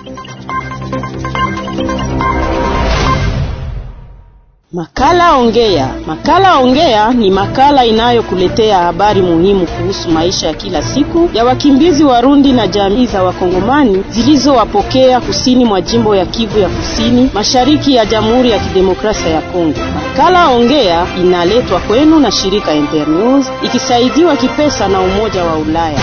Makala Ongea. Makala Ongea ni makala inayokuletea habari muhimu kuhusu maisha ya kila siku ya wakimbizi Warundi na jamii za Wakongomani zilizowapokea kusini mwa jimbo ya Kivu ya Kusini, mashariki ya Jamhuri ya Kidemokrasia ya Kongo. Makala Ongea inaletwa kwenu na shirika Internews ikisaidiwa kipesa na Umoja wa Ulaya.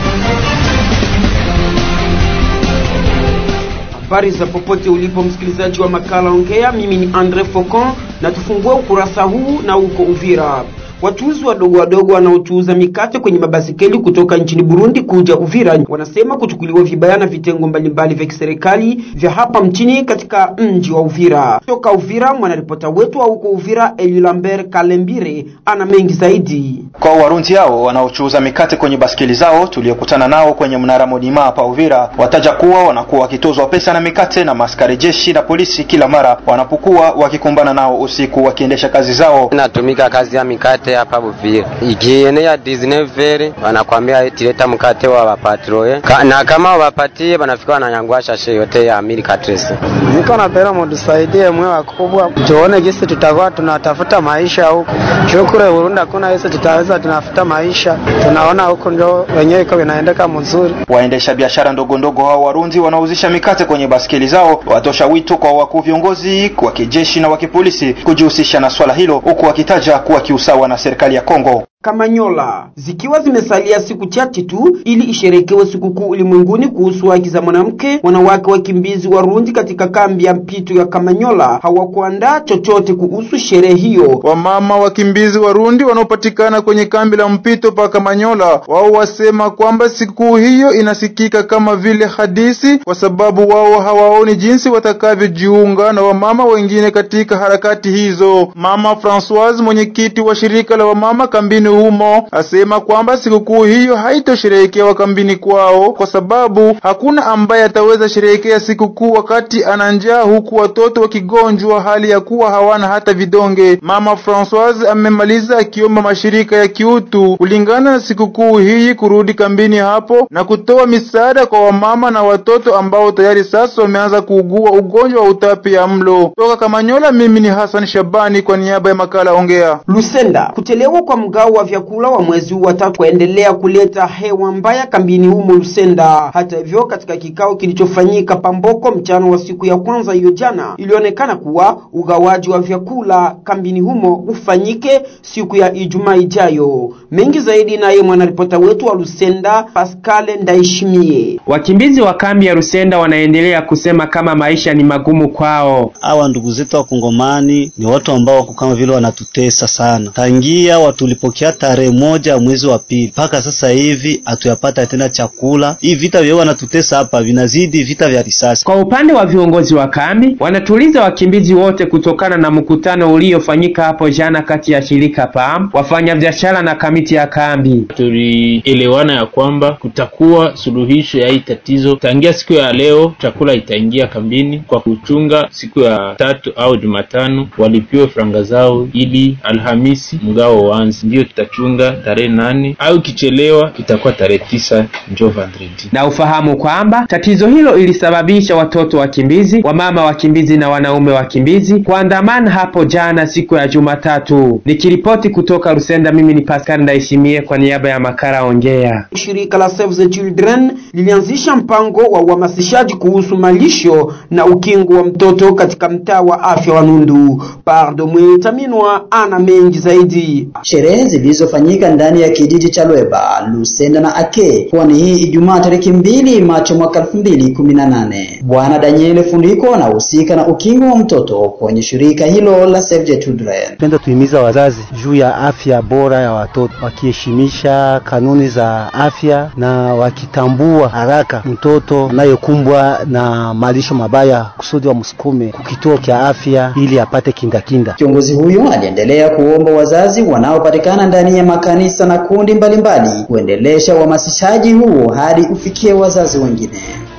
Habari za popote ulipo msikilizaji wa makala Ongea, mimi ni Andre Focon na tufungue ukurasa huu na uko Uvira. Wachuuzi wadogo wadogo wanaochuuza mikate kwenye mabasikeli kutoka nchini Burundi kuja Uvira wanasema kuchukuliwa vibaya na vitengo mbalimbali vya kiserikali vya hapa mchini katika mji wa Uvira. Toka Uvira, mwanaripota wetu wa huko Uvira Eli Lambert Kalembire ana mengi zaidi. Kwa Warundi hao wanaochuuza mikate kwenye basikeli zao tuliokutana nao kwenye mnara Modima hapa Uvira, wataja kuwa wanakuwa wakitozwa pesa na mikate na maskari jeshi na polisi kila mara wanapokuwa wakikumbana nao usiku wakiendesha kazi zao. Natumika kazi ya mikate hapa Uvira, ikienea 19 wanakwambia eti leta mkate wa wapatroe Ka, na kama wapatie wanafika wananyangua shashe yote ya milka tresi. Niko napenda mtusaidie mwe wakubwa, tuone gisi tutakuwa tunatafuta maisha huku. Shukuru Burundi hakuna gisi tutaweza tunafuta maisha, tunaona huku ndio wenyewe iko vinaendeka mzuri. Waendesha biashara ndogo ndogo hao Warundi wanauzisha mikate kwenye baskeli zao watosha wito kwa wakuu viongozi wa kijeshi na wa kipolisi kujihusisha na swala hilo, huku wakitaja kuwa kiusawa na serikali ya Kongo. Kamanyola zikiwa zimesalia siku chache tu ili isherekewe sikukuu ulimwenguni kuhusu haki za mwanamke, wanawake wakimbizi Warundi katika kambi ya mpito ya Kamanyola hawakuandaa chochote kuhusu sherehe hiyo. Wamama wakimbizi Warundi wanaopatikana kwenye kambi la mpito pa Kamanyola, wao wasema kwamba sikukuu hiyo inasikika kama vile hadisi, kwa sababu wao hawaoni jinsi watakavyojiunga na wamama wengine katika harakati hizo. Mama Francoise, mwenyekiti wa shirika la wamama kambini humo asema kwamba sikukuu hiyo haitosherehekewa kambini kwao kwa sababu hakuna ambaye ataweza sherehekea sikukuu wakati ana njaa, huku watoto wakigonjwa hali ya kuwa hawana hata vidonge. Mama Francoise amemaliza akiomba mashirika ya kiutu kulingana na sikukuu hii kurudi kambini hapo na kutoa misaada kwa wamama na watoto ambao tayari sasa wameanza kuugua ugonjwa wa utapia mlo. Toka Kamanyola, mimi ni Hassan Shabani kwa niaba ya makala Ongea. Lusenda, kuchelewa kwa mgao wa vyakula wa mwezi huu wa tatu kuendelea kuleta hewa mbaya kambini humo Lusenda. Hata hivyo, katika kikao kilichofanyika Pamboko mchana wa siku ya kwanza hiyo jana, ilionekana kuwa ugawaji wa vyakula kambini humo ufanyike siku ya Ijumaa ijayo. Mengi zaidi naye mwanaripota wetu wa Lusenda Pascal Ndaishimie. Wakimbizi wa kambi ya Lusenda wanaendelea kusema kama maisha ni magumu kwao. Hawa ndugu zetu wa Kongomani ni watu ambao wako kama vile wanatutesa sana tangia watulipokea tarehe moja mwezi wa pili mpaka sasa hivi hatuyapata tena chakula. Hii vita vya wanatutesa hapa vinazidi vita vya risasi. Kwa upande wa viongozi wa kambi, wanatuliza wakimbizi wote kutokana na mkutano uliofanyika hapo jana kati ya shirika PAM, wafanyabiashara na kamiti ya kambi. Tulielewana ya kwamba kutakuwa suluhisho ya hii tatizo tangia siku ya leo, chakula itaingia kambini kwa kuchunga siku ya tatu au Jumatano walipiwe franga zao ili Alhamisi mgao uanze, ndiyo tutachunga tarehe nane au kichelewa itakuwa tarehe tisa njo vendredi. Na ufahamu kwamba tatizo hilo ilisababisha watoto wakimbizi, wamama wakimbizi na wanaume wakimbizi kuandamana hapo jana siku ya Jumatatu. Nikiripoti kutoka Rusenda, mimi ni Pascal Ndaishimie kwa niaba ya makala Ongea. Shirika la Save the Children lilianzisha mpango wa uhamasishaji kuhusu malisho na ukingo wa mtoto katika mtaa wa afya wa Nundu. Pardo Mwitaminwa ana mengi zaidi. Sherehe zilizofanyika ndani ya kijiji cha Lweba, Lusenda na Ake pwani hii Ijumaa tarehe mbili Machi mwaka elfu mbili kumi na nane. Bwana Daniel Fundiko anahusika na ukingo wa mtoto kwenye shirika hilo la Save the Children. Penda tuhimiza wazazi juu ya afya bora ya watoto, wakiheshimisha kanuni za afya na wakitambua haraka mtoto anayokumbwa na malisho mabaya, kusudi wamsukume kukituo cha afya ili apate kindakinda. Kiongozi huyo aliendelea kuomba wazazi wanaopatikana ndani ya makanisa na kundi mbalimbali kuendelesha uhamasishaji huo hadi ufikie wazazi wengine.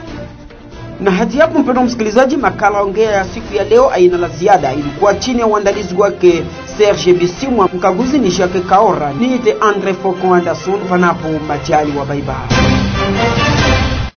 Na hadi hapo, mpendwa msikilizaji, makala ongea ya siku ya leo aina la ziada ilikuwa chini ya uandalizi wake Serge Bisimwa, mkaguzi ni Jacques Kaora, niite Andre Focon Anderson, panapo majali wa baibai.